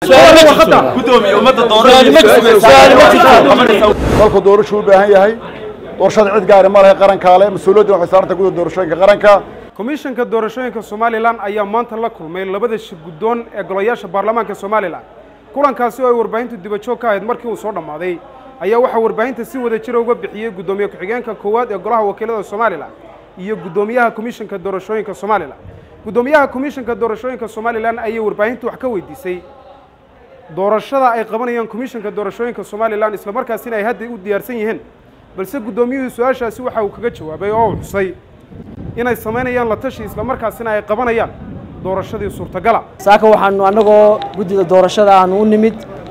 dalku doorashu u baahan yahay doorashada cid gaari ma lehe qarankaa le mas-uuliyadda waxay saaranta guda doorashooyinka qaranka komishanka doorashooyinka somalilan ayaa maanta la kulmay labada shir guddoon ee golayaasha baarlamaanka somalilan kulankaasi oo ay warbaahintu dibajoog ka ahayd markii uu soo dhammaaday ayaa waxaa warbaahinta si wada jira uga bixiyey guddoomiye ku-xigeenka koowaad ee golaha wakiilada somalilan iyo guddoomiyaha komishanka doorashooyinka somalilan guddoomiyaha komishanka doorashooyinka somalilan ayay warbaahintu wax ka weydiisay doorashada ay qabanayaan komishanka doorashooyinka somalilan islamarkaasina ay hadda u diyaarsan yihiin balse guddoomiyuhu su-aashaasi waxa uu kaga jawaabay oo uu xusay inay samaynayaan la tashi islamarkaasina ay qabanayaan doorashadii suurtagala saaka waxaanu annagoo guddida doorashada aanu u nimid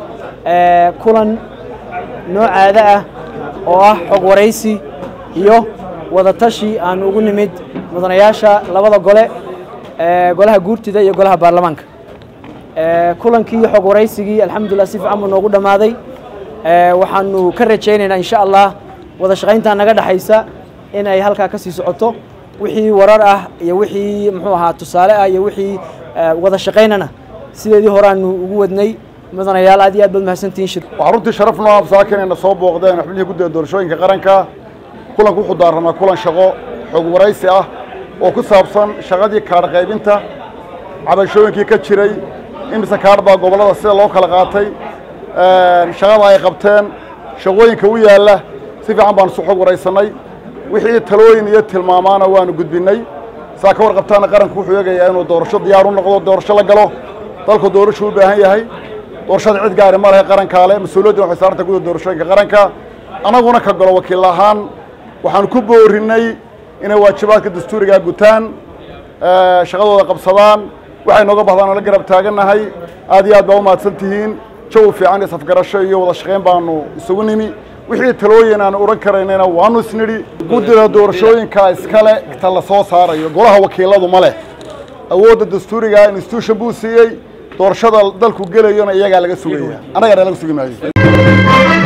kulan noocaada ah oo ah xog waraysi iyo wadatashi aanu ugu nimid mudanayaasha labada gole golaha guurtida iyo golaha baarlamaanka kulankii xog waraysigii alxamdulilah si fiican buu noogu dhammaaday waxaanu ka rajaynaynaa insha allah wada shaqayntaa naga dhexaysa in ay halkaa ka sii socoto wixii warar ah iyo wixii muxuu ahaa tusaale ah iyo wixii wada shaqaynana sideedii horeaanu ugu wadnay mudanayaal aad iyo aad baad mahadsantihiin shir waxaa runtii sharaf noo absaaka inayna soo booqdeen xubnihii guddida doorashooyinka qaranka kulanku wuxuu daaranaa kulan shaqo xog waraysi ah oo ku saabsan shaqadii kaadh qaybinta cabashooyinkii ka jiray imise kaadh baa gobollada sida loo kala qaatay shaqada ay qabteen shaqooyinka u yaalla si fiican baanu isu xog waraysannay wixii talooyin iyo tilmaamaana waanu gudbinnay saa ka warqabtaana qaranku wuxuu eegayaa inuu doorasho diyaar u noqdo doorasho la galo dalku doorashu u baahan yahay doorashada cid gaari ma lehe qarankaa le mas-uuliyadda waxay saaranta guda doorashooyinka qaranka annaguna ka galo wakiil ahaan waxaanu ku boorinnay inay waajibaadka dastuurigaa gutaan shaqadooda qabsadaan waxay nooga bahdaan oo la garab taagannahay aad iyo aad baa u mahadsan tihiin jawi fiican iyo safgarasho iyo wada shaqayn baanu isugu nimi wixii talooyin aan odhan karaynayna waanu isnidhi guddida doorashooyinka iskale ta la soo saarayo golaha wakiiladu ma leh awoodda dastuuriga institution buu siiyey doorashada dalku gelayona iyagaa laga sugaya annagana laga sugi maayo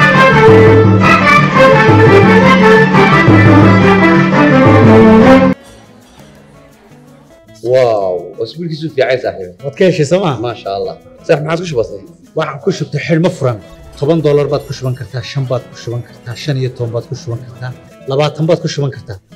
واو اسبوعك في عايز صاحبي waad ka heshay sooma ما شاء الله صح ما عاد وش بصير waxaan ku shubtay xidhmo furan toban doolar baad ku shuban kartaa shan baad ku shuban kartaa shan iyo toban baad ku shuban kartaa labaatan baad ku shuban kartaa